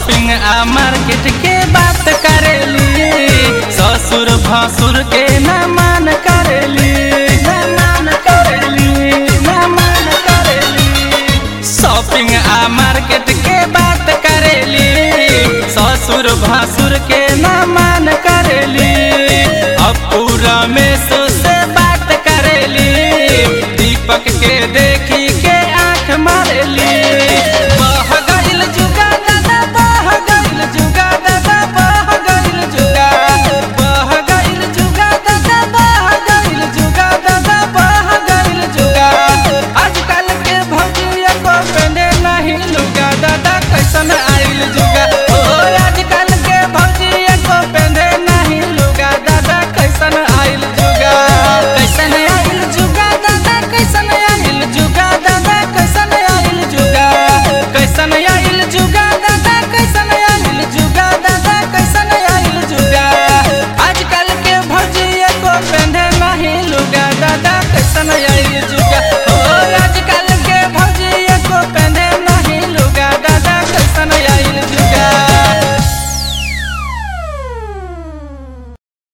shopping आ market के बात करेली ससुर भसुर के न मान करेली न मान करेली न मान करेली शॉपिंग आ मार्केट के बात करेली ससुर भसुर के न मान करेली अब पूरा में से बात करेली दीपक के देखी के आंख मारेली बह गइल जुगा दादा बह गइल जुगा दादा बह गइल जुगा बह गइल जुगा दादा बह गइल जुगा दादा बह गइल जुगा आजकल के भौजिया को पहने नहीं लुगा दादा कैसन